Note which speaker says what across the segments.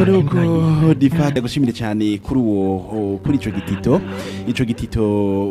Speaker 1: nuko difata gushimire cyane kuri uwo kuri ico gitito ico gitito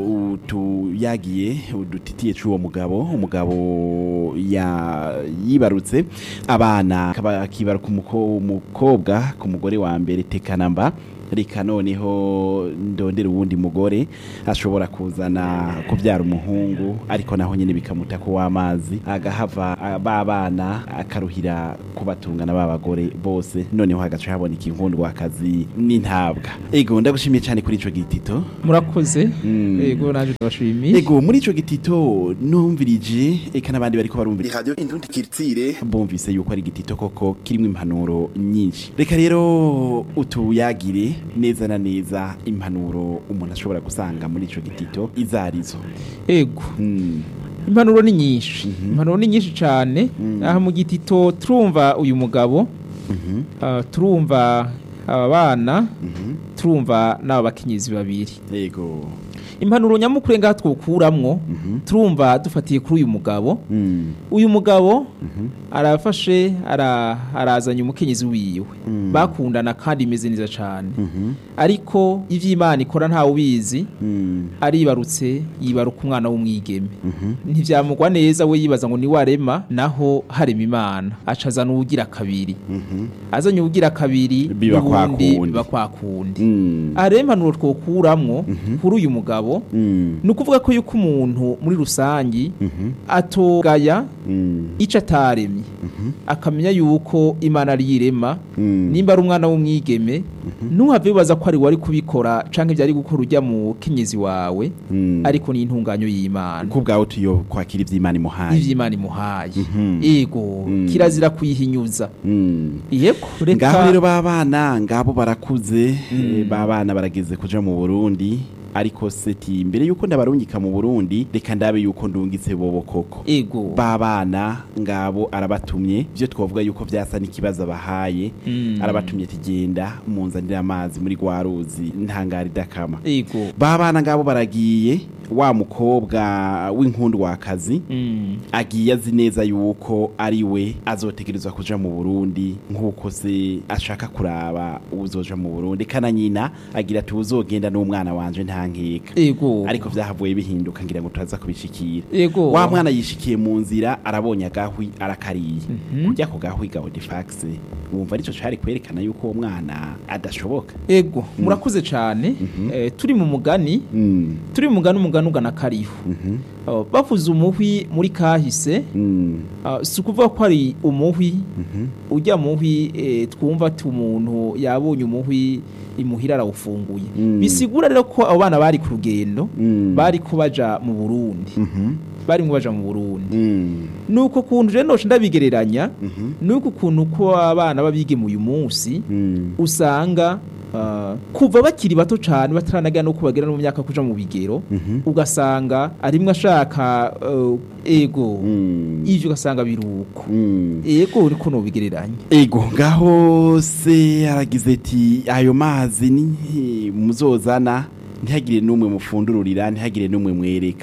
Speaker 1: utuyagiye udutitiye c'uwo mugabo umugabo ya yibarutse abana akaba akibaruka umuko- umukobwa ku mugore wa mbere tekanamba reka noneho ndondera uwundi mugore ashobora kuzana kubyara umuhungu ariko naho nyine bikamuta ko w'amazi agahava ah, ba bana akaruhira kubatungana ba bagore bose noneho hagaca haboneka inkundwakazi n'intabwa ego ndagushimiye cyane kuri ico gitito
Speaker 2: murakoze
Speaker 1: Mm.
Speaker 2: yego naje tubashimiye
Speaker 1: ego muri ico gitito numvirije eka n'abandi bariko barumvira radio indundi kirtire bumvise yuko ari igitito koko kirimo impanuro nyinshi reka rero utuyagire neza na neza impanuro umuntu ashobora gusanga muri ico gitito izarizo
Speaker 2: yego
Speaker 1: mm.
Speaker 2: impanuro ni nyinshi impanuro ni nyinshi cyane aha mu gitito turumva uyu mugabo
Speaker 1: Mhm.
Speaker 2: ah, turumva aba bana
Speaker 1: Mhm.
Speaker 2: turumva n'aba bakenyezi babiri
Speaker 1: ego
Speaker 2: impanuro nyamukuru ngaha twokuramwo
Speaker 1: Mhm.
Speaker 2: turumva dufatiye kuri uyu mugabo
Speaker 1: Mm.
Speaker 2: uyu mugabo
Speaker 1: Mhm.
Speaker 2: arafashe ara, arazanye umukenyezi wiwe
Speaker 1: Mm.
Speaker 2: bakundana kandi imeze neza cyane
Speaker 1: Mhm.
Speaker 2: ariko ivy'imana ikora ntawe ubizi
Speaker 1: Mm.
Speaker 2: aribarutse yibaruka umwana w'umwigeme
Speaker 1: Mhm.
Speaker 2: ntivyamugwa neza we yibaza ngo ni warema naho harema imana acazana uwugira kabiri
Speaker 1: Mhm.
Speaker 2: azanye uwugira kabiri
Speaker 1: Biba kwa
Speaker 2: n'uwundi
Speaker 1: kundi.
Speaker 2: biba kwa kundi
Speaker 1: Mm.
Speaker 2: aha rero impanuro twokuramwo kuri uyu mugabo
Speaker 1: Mm.
Speaker 2: ni ukuvuga ko yuko umuntu muri rusangi
Speaker 1: Mhm.
Speaker 2: atogaya
Speaker 1: Mm.
Speaker 2: ico ataremye
Speaker 1: Mhm.
Speaker 2: akamenya yuko imana ari irema
Speaker 1: Mm.
Speaker 2: nimba ari umwana w'umwigeme ntuhave wibaza ko ari wari kubikora canke vyari gukora ujya mu kenyezi wawe
Speaker 1: Mm.
Speaker 2: ariko ni intunganyo y'imana
Speaker 1: ko bwawe tuyo kwakira ivy'imana imuhaye
Speaker 2: ivy'imana imuhaye
Speaker 1: Mhm.
Speaker 2: ego
Speaker 1: Mm.
Speaker 2: kirazira kuyihinyuza
Speaker 1: Mm.
Speaker 2: yego
Speaker 1: ngaho rero
Speaker 2: reka
Speaker 1: babana ngabo barakuze
Speaker 2: Mm.
Speaker 1: eh, babana barageze kuja mu Burundi ariko seti mbere yuko ndabarungika mu Burundi reka ndabe yuko ndungitse bobo koko
Speaker 2: ego
Speaker 1: babana ngabo arabatumye byo twavuga yuko vyasa n'ikibazo abahaye
Speaker 2: Mm.
Speaker 1: arabatumye tigenda munzanira amazi muri gwa ruzi ntangari dakama
Speaker 2: ego
Speaker 1: babana ngabo baragiye wa mukobwa w'inkundwakazi
Speaker 2: Mm.
Speaker 1: agiye azi neza yuko ari we azotegerezwa kuja mu Burundi nk'uko se ashaka kuraba uzoja mu Burundi kana nyina agira ati uzogenda n'umwana wanje nta nkeka
Speaker 2: ego
Speaker 1: ariko vyahavuye bihinduka ngira ngo turaza kubishikira
Speaker 2: ego
Speaker 1: wa mwana yishikiye mu nzira arabonye agahwi arakariye
Speaker 2: Mhm.
Speaker 1: kujya ku gahwi ga Odifax wumva arico cari kwerekana yuko uwo mwana adashoboka
Speaker 2: ego murakoze cane Eh, turi mu mugani
Speaker 1: mm.
Speaker 2: turi mu mugani umugani ugana kariho
Speaker 1: Mhm.
Speaker 2: Oh, bavuze umuhwi muri kahise
Speaker 1: Mm.
Speaker 2: ah, si ukuvuga ko ari umuhwi
Speaker 1: Mhm.
Speaker 2: ujya muhwi eh, twumva ati umuntu yabonye umuhwi imuhira arawufunguye
Speaker 1: Mm.
Speaker 2: bisigura rero ko abo bana bari ku rugendo
Speaker 1: Mm.
Speaker 2: bari ko baja mu burundi
Speaker 1: Mhm.
Speaker 2: barimwo baja mu burundi
Speaker 1: Mm.
Speaker 2: nuko kuntu rero noca ndabigereranya
Speaker 1: Mhm.
Speaker 2: nuko ukuntu ko abana babigeme uyu munsi
Speaker 1: Mm.
Speaker 2: usanga ah, kuva bakiri bato cyane bataranagera no kubagera no mu myaka kuja mu bigero
Speaker 1: Mhm.
Speaker 2: ugasanga arimwe ashaka eh, ego
Speaker 1: Mm.
Speaker 2: ivyo ugasanga biruko
Speaker 1: Mm.
Speaker 2: ego niko nobigereranya
Speaker 1: ego ngaho se aragize ati ayo mazi ni muzozana ntihagire n'umwe mufundururira ntihagire n'umwe mwereka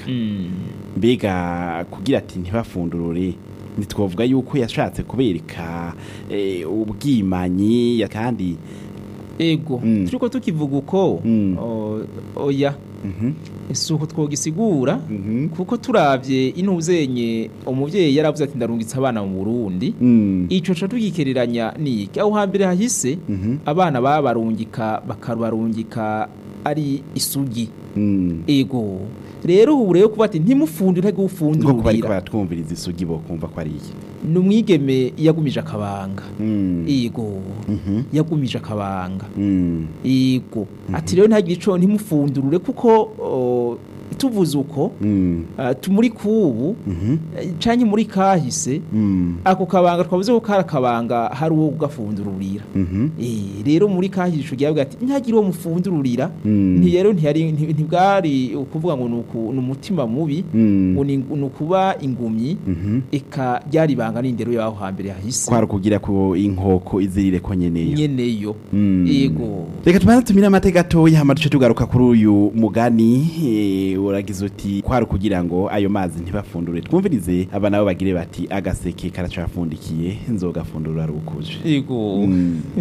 Speaker 1: mbega kugira ati ntibafundurure ntitwavuga yuko yashatse kubereka eh, ubwimanyi ya- kandi
Speaker 2: ego
Speaker 1: Mm.
Speaker 2: turiko tukivuga uko
Speaker 1: Mm.
Speaker 2: o- oya
Speaker 1: Mhm.
Speaker 2: si uko twogisigura
Speaker 1: Mhm.
Speaker 2: kuko turavye intuzenye umuvyeyi yaravuze ati ndarungitse abana mu burundi
Speaker 1: Mm.
Speaker 2: ico ca tugikereranya niki aho hambere hahise
Speaker 1: Mhm.
Speaker 2: abana babarungika bakabarungika ari isugi
Speaker 1: Mm.
Speaker 2: ego rero ubu rero kuba ati ntimufundire
Speaker 1: nko kuba ariko
Speaker 2: gufundurira
Speaker 1: baratwumviriza isugi bo kumva ko ari iki
Speaker 2: ni umwigeme yagumije akabanga
Speaker 1: Mm.
Speaker 2: ego
Speaker 1: Mhm.
Speaker 2: yagumije akabanga
Speaker 1: Mm.
Speaker 2: ego ati rero ntagire ico ntimufundurure kuko o, tuvuze uko
Speaker 1: Mm.
Speaker 2: ah, tu- muri kubu
Speaker 1: Mhm.
Speaker 2: eh, canke muri kahise
Speaker 1: Mm.
Speaker 2: ako kabanga twavuze ko kari akabanga hari uwo kugafundururira
Speaker 1: Mhm.
Speaker 2: Eh, rero muri kahise ico gihe ati ntihagire uwo mufundururira
Speaker 1: Mm.
Speaker 2: nti rero ntiyari nti- ntibwari ukuvuga ngo ni uku- ni umutima mubi
Speaker 1: Mm.
Speaker 2: ngo ni ni ukuba ingumyi
Speaker 1: Mhm.
Speaker 2: eka ryari ibanga n'indero y'aho hambere hahise
Speaker 1: kwari ukugira ko inkoko izirire ko nyeneyo
Speaker 2: nyeneyo
Speaker 1: Mm.
Speaker 2: yego
Speaker 1: reka tubanze tumire amateka gatoya hama duce tugaruka kuri uyu mugani eh, uragize uti kwari ukugira ngo ayo mazi ntibafundure twumvirize aba nabo bagire bati agaseke karacafundikiye nzogafundura rukuje
Speaker 2: yego
Speaker 1: Mm.